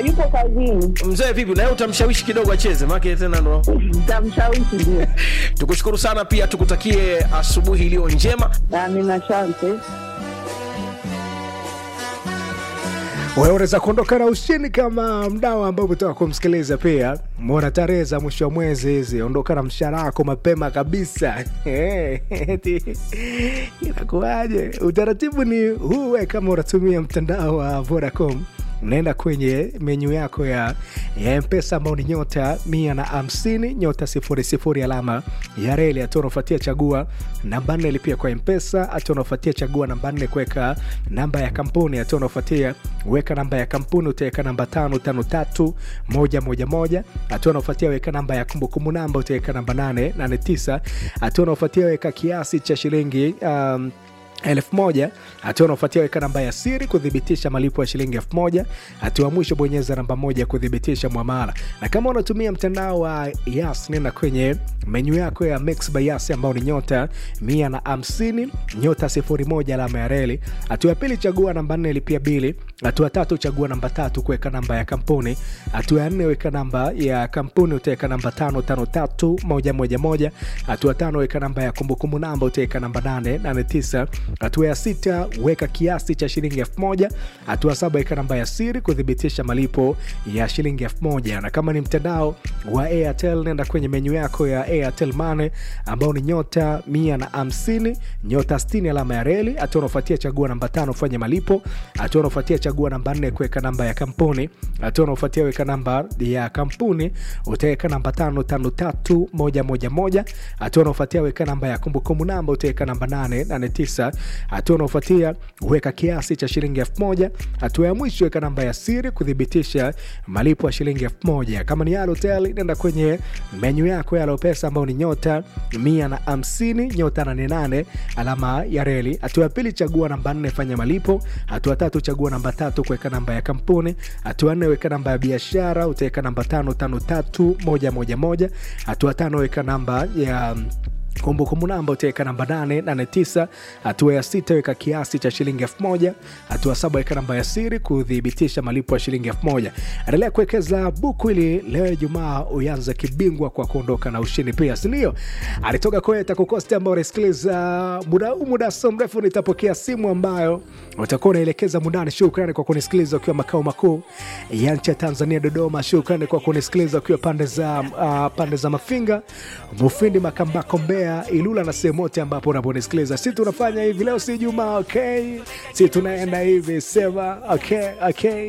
yupo kazini, Mzee vipi, na yeye utamshawishi kidogo acheze, maana tena ndo nitamshawishi ndio. tukushukuru sana pia tukutakie asubuhi iliyo njema. Amina, asante. Wewe unaweza kuondoka na ushindi kama mdau ambao umetoka kumsikiliza. Pia mwona tarehe za mwisho wa mwezi hizi, ondoka na mshahara wako mapema kabisa. Eti, Inakuwaje? Utaratibu ni huu, we kama unatumia mtandao wa Vodacom unaenda kwenye menyu yako ya, ya mpesa ambao ni nyota mia na hamsini nyota sifuri sifuri alama ya reli hatua unaofuatia chagua namba nne lipia kwa mpesa hatua unaofuatia chagua namba nne kuweka namba ya kampuni hatua unaofuatia weka namba ya kampuni utaweka namba tano tano tatu moja moja moja hatua unaofuatia weka namba ya kumbukumbu namba utaweka namba nane nane tisa hatua unaofuatia weka kiasi cha shilingi um, elfu moja hatua unaofuatia weka namba ya siri kuthibitisha malipo ya shilingi elfu moja hatua ya mwisho bonyeza namba moja kuthibitisha mwamala na kama unatumia mtandao wa yas nenda kwenye menyu yako ya mix by yas ambao ni nyota mia na hamsini nyota sifuri moja alama ya reli hatua ya pili chagua namba nne lipia bili hatua tatu chagua namba tatu kuweka namba ya kampuni hatua ya nne weka namba ya kampuni utaweka namba tano tano tatu moja moja moja hatua tano weka namba ya kumbukumbu namba utaweka namba nane nane tisa hatua ya sita weka kiasi cha shilingi elfu moja hatua saba weka namba ya siri kuthibitisha malipo ya shilingi elfu moja na kama ni mtandao wa airtel nenda kwenye menyu yako ya airtel mane ambao ni nyota mia na hamsini nyota 60 alama ya reli hatua unaofuatia chagua namba tano fanya malipo hatua unaofuatia chagua namba nne kuweka namba ya kampuni hatua unaofuatia weka namba ya kampuni utaweka namba tano tano tatu moja moja moja hatua unaofuatia weka namba ya kumbukumbu namba utaweka namba nane nane tisa hatua unaofuatia weka kiasi cha shilingi elfu moja hatua ya mwisho weka namba ya siri kuthibitisha malipo ya shilingi elfu moja kama ni Halotel nenda kwenye menyu yako ya Alopesa ambao ni nyota mia na hamsini nyota nane nane alama ya reli hatua ya pili chagua namba nne fanya malipo hatua tatu chagua namba tatu kuweka namba ya kampuni hatua nne weka namba ya biashara utaweka namba tano tano tatu moja moja moja hatua tano weka namba ya kumbukumbu namba utaweka namba 889 hatua ya sita weka kiasi cha shilingi 1000 hatua saba weka namba ya siri kuthibitisha malipo ya shilingi 1000 endelea kuwekeza buku ili leo ijumaa uanze kibingwa kwa kuondoka na ushindi pia sindio alitoka koeta kukosti ambao unasikiliza muda huu muda so mrefu nitapokea simu ambayo utakuwa unaelekeza mundani shukrani kwa kunisikiliza ukiwa makao makuu ya nchi ya tanzania dodoma shukrani kwa kunisikiliza ukiwa pande za uh, pande za mafinga mufindi makambako mbea ilula na sehemu yote ambapo unaponisikiliza si tunafanya hivi leo si jumaa okay si tunaenda hivi sema okay okay